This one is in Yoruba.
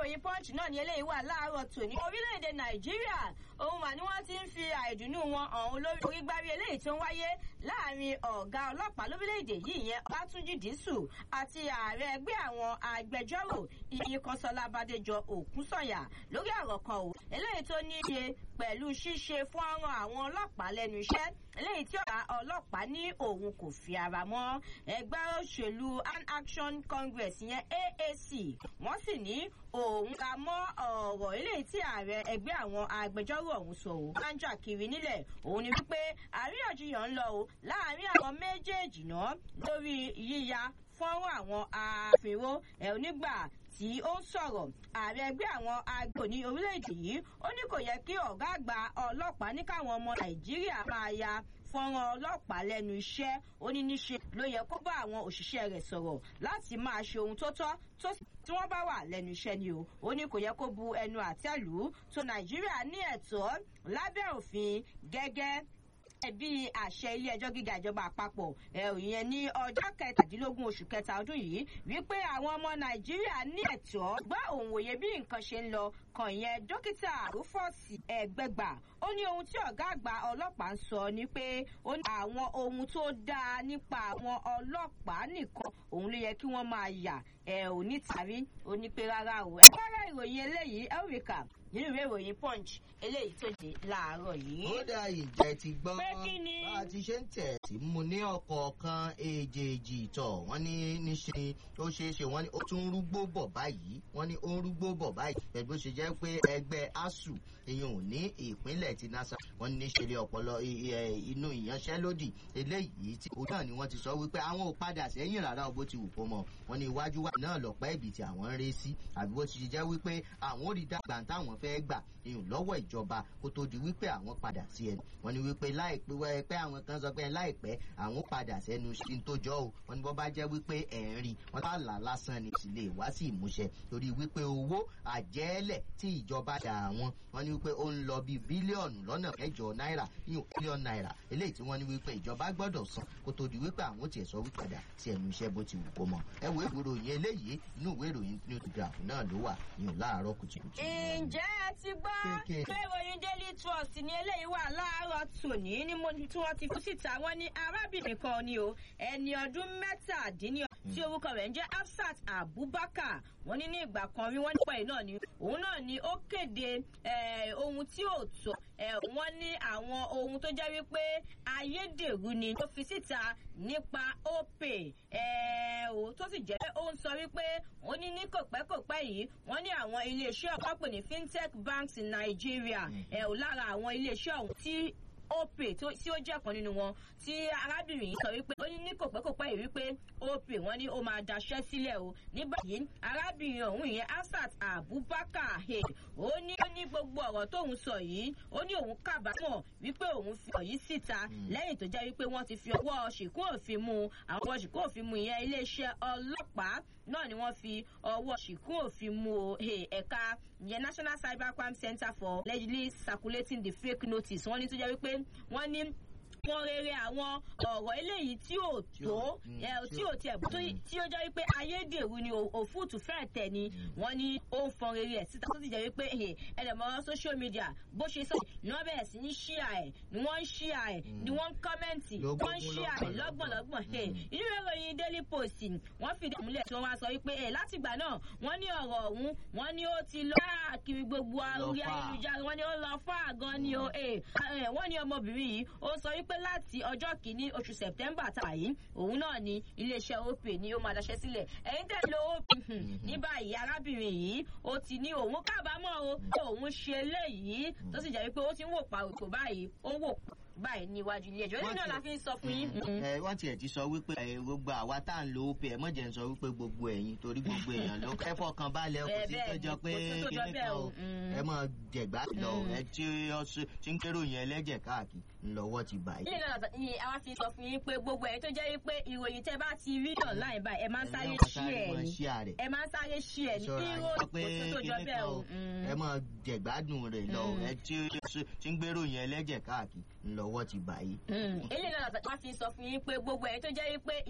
ìròyìn punch náà ni eléyìí wà láàárọ̀ tòní. orílẹ̀-èdè nàìjíríà òun mà ni wọ́n ti ń fi àìdùnnú wọn ọ̀hún lórí orígbárí eléyìí tó ń wáyé láàrin ọ̀gá ọlọ́pàá lórílẹ̀-èdè yìí yẹn ọlátúnjì dísù àti ààrẹ ẹgbẹ́ àwọn agbẹjọ́rò ìyí kọ́sọ́lá bàdéjọ òkúsọ̀yà lórí ọ̀rọ̀ kan ò eléyìí tó ní í ṣe pẹ̀lú ṣíṣe fọ́nrán àwọn ọlọ́pàá lẹ́nu iṣẹ́ eléyìí tí ọ̀gá ọlọ́pàá ní òun kò fi ara mọ́ ẹgbẹ́ òṣèlú an action congress yẹn aac wọ́n sì ní òun ka mọ́ ọ̀rọ̀ eléyìí tí ààrẹ ẹgbẹ́ àwọn agbẹjọ́rò ọ̀hún sọ ò máa ń jà kiri nílẹ̀ òun ni wípé àríyànjiyàn ń lọ o láàárín àwọn méjèèjì náà lórí yíya fọ́nrán àwọn àfihàn ẹ̀ onígbà tí ó ń sọ̀rọ̀ ààrẹ ẹgbẹ́ àwọn agbò ní orílẹ̀-èdè yìí ó ní kò yẹ kí ọ̀gá àgbà ọlọ́pàá ní káwọn ọmọ nàìjíríà máa ya fọ́nrán ọlọ́pàá lẹ́nu iṣẹ́ ó ní níṣe ló yẹ kó bá àwọn òṣìṣẹ́ rẹ̀ sọ̀rọ̀ láti máa ṣe ohun tó tọ́ tó tí wọ́n bá wà lẹ́nu iṣẹ́ ni o ó ní kò yẹ kó bu ẹnu àtẹ́lù tó nàìjíríà ní ẹ̀tọ́ lábẹ́ òfin gẹ́gẹ́ bí àṣẹ ilé ẹjọ́ gíga ìjọba àpapọ̀ ìyẹn ní ọjọ́ kẹtàdínlógún oṣù kẹta ọdún yìí wípé àwọn ọmọ nàìjíríà ní ẹ̀tọ́ gbọ́ òun òye bí nǹkan ṣe ń lọ kan ìyẹn dókítà rúfọ́ọ̀sì ẹ̀gbẹ́gbà ó ní ohun tí ọ̀gá àgbà ọlọ́pàá ń sọ ni pé ó ní àwọn ohun tó dáa nípa àwọn ọlọ́pàá nìkan òun ló yẹ kí wọ́n máa yà ẹ̀ ò ní tàbí ó ní pé rárá o ẹ̀ fẹ́rẹ́ ìròyìn eléyìí elrika nínú ìwé ìròyìn punch eléyìí tó dé láàárọ̀ yìí. ó dá ìjẹ́ ti gbọ́ Pé kí ni? bá a ti ṣe ń tẹ̀ tí mo ní ọ̀kọ̀ọ̀kan èjèèjì tọ̀ wọ́n ní níṣe ni ó ṣeé ṣe wọ́n ní ó tún ń rúgbó bọ̀ báyìí wọ́n ní ó ń rúgbó bọ̀ báyìí pẹ̀lú bó ṣe jẹ́ pé ẹgbẹ́ asuu ìyẹn ò ní ìpínlẹ̀ ti nasa wọ́n ní níṣe ni ọ̀pọ̀lọ i- i- inú ìyanṣẹ́lódì eléyìí tí òun náà ni wọ́n ti sọ wípé àwọn ò padà sẹ́yìn rárá o bó ti wù kó mọ̀ wọ́n ní iwájú wa náà lọ́pẹ́ ibì tí àwọn ń ré sí àbí bó ti ṣe jẹ́ wípé àwọn ò rí dàgbà táwọn fẹ́ gbà ìyún lọ́wọ́ ìjọba kó tó di wípé àwọn padà sí ẹnu wọ́n ní wípé láìpẹ́ wẹ́ pé àwọn kan sọ pé láìpẹ́ àwọn ó padà sẹ́nu sí tó jọ o wọ́n ní bọ́ bá jẹ́ wípé ẹ̀ ń rí wọ́n tá là lásán ni sì lè wá sí ìmúṣẹ torí wípé owó àjẹ́lẹ̀ tí ìjọba dà wọ́n wọ́n ní wípé ó ń lọ bíi bílíọ̀nù lọ́nà mẹ́jọ náírà ìyún bílíọ̀nù náírà eléyìí tí wọ́n ní wípé ìjọba gbọ́dọ̀ san kó tó di wípé àwọn ó tiẹ̀ sọ wípé padà sí ẹnu iṣẹ́ bó ti wù kó mọ ẹ wo ìròyìn eléyìí inú ìwé ìròyìn new telegraph náà ló wà ìyún láàárọ̀ kùtùkùtù. ǹjẹ́ ẹ ti gbọ́ Kéèké. pé ìròyìn daily trust ní eléyìí wà láàárọ̀ tòní ní mo tí wọ́n ti fi síta wọ́n ní arábìnrin kan ni o ẹni ọdún mẹ́tàdínní tí orúkọ rẹ̀ ń jẹ́ hafsat abubakar wọ́n ní ní ìgbà kan rí wọ́n nípa ẹ̀ náà ni òun náà ni ó kéde eh, ohun tí ò tọ́ eh, wọ́n ní àwọn ohun tó jẹ́ wípé ayédèrú ni tó fi síta nípa opay eh, o tó sì jẹ́ pé ó ń sọ wípé ó ní ní kòpẹ́kòpẹ́ yìí wọ́n ní àwọn iléeṣẹ́ ọ̀pọ̀ pè ní fintech banks in nigeria ẹ̀ ò lára àwọn iléeṣẹ́ ọ̀hún tí opay tó- tí ó jẹ́ kan nínú wọn tí arábìnrin yìí sọ wípé ó ní ní kòpẹ́kòpẹ́ yìí wípé opay wọ́n ní ó máa daṣẹ́ sílẹ̀ o ní báyìí arábìnrin ọ̀hún ìyẹn asat abubakar he ó ní ó ní gbogbo ọ̀rọ̀ tóun sọ yìí ó ní òun kábàámọ̀ wípé òun fi ọ̀yí síta lẹ́yìn tó jẹ́ wípé wọ́n ti fi ọwọ́ ṣìkún òfin mu àwọn ọwọ́ ṣìkún òfin mu ìyẹn iléeṣẹ́ ọlọ́pàá náà ni wọ́n fi ọwọ́ ṣìkún òfin mu o, he, ẹ̀ka ìyẹn national cybercrime center for allegedly circulating the fake notice wọ́n ní tó jẹ́ wípé wọ́n ní wọ́n rere àwọn ọ̀rọ̀ eléyìí tí ò tó Mm, ẹ, tí tí ò- ò tiẹ̀ tó Mm. tí ó jẹ́ wípé ayédèrú ni ò- òfúùtù fẹ́ẹ̀ tẹ̀ ni wọ́n ní ó ń fọn rere ẹ̀ síta tó sì jẹ́ wípé ẹ̀, ẹ̀dẹ̀mọ́ social media bó ṣe sọ ni wọ́n bẹ̀rẹ̀ sí ní ṣíà ẹ̀ ni wọ́n ń ṣíà ẹ̀ ni wọ́n ń kọ́mẹ́ǹtì Lógún wọ́n ń ṣíà ẹ̀ lọ́gbọ̀nlọ́gbọ̀n ẹ̀ inú ìwé ìròyìn daily post wọ́n fìdí àmúlẹ̀ tí wọ́n wá sọ wípé ẹ̀ látìgbà náà wọ́n ní ọ̀rọ̀ ọ̀hún wọ́n ní ó ti lọ káàkiri gbogbo orí fà. ayélujára wọ́n ní ó lọ fún àgọ́ ni o ẹ̀ ẹ̀, wọ́n ní ọmọbìnrin yìí ó sọ wípé láti ọjọ́ kìíní oṣù september tá a yìí òun náà ni iléeṣẹ́ opay ni ó máa daṣẹ́ sílẹ̀ ẹ̀yin tẹ̀ lo opay hmm, ní báyìí arábìnrin yìí ó ti ní òun kábàámọ̀ o pé òun ṣe eléyìí tó sì jẹ́ wípé ó ti ń wò pa òkò báyìí ó ń wò báyìí níwájú ilé ẹjọ́ nínú náà la fi ń sọ fún yín. ẹ wọ́n tiẹ̀ ti sọ wípé ẹ, gbogbo àwa tá à ń lo opay ẹ mọ̀jẹ̀ ń sọ wípé gbogbo ẹ̀yin torí gbogbo èèyàn ló ẹ fọkàn balẹ̀ kò Bẹ́ẹ̀ sí bẹ́ẹ̀ tó jọ ni, pé kò sí tó jọ kíní bẹ́ẹ̀ kan o, o mm. ẹ mọ̀ jẹ̀gbá lọ ẹ tí ó ṣe- tí ń kérò yẹn ẹlẹ́jẹ̀ káàkiri ńlọ́wọ́ ti bà ilé yìí. náà ni àwa fi sọ fún yín pé gbogbo ẹ̀yin tó jẹ́ wípé ìròyìn tẹ́ bá ti rí online báyìí ẹ máa ń sáré Ẹ ṣí máa ẹ̀ sáré ní ṣí àrẹ̀. ẹ máa ń sáré ṣí ẹ̀ ní ṣọ́ra kí yín ó sọ pé kò sí tó jọ kíní bẹ́ẹ̀ kan o. o Mm. ẹ mọ̀ jẹ̀gbádùn rẹ̀ lọ ẹ tí ó ṣe- tí ń gbérò yẹn ẹlẹ́jẹ̀ káàkiri ńlọ́wọ́ ti bà yìí. ilé náà la fi sọ fún yín pé gbogbo ẹ̀yin tó jẹ́ wípé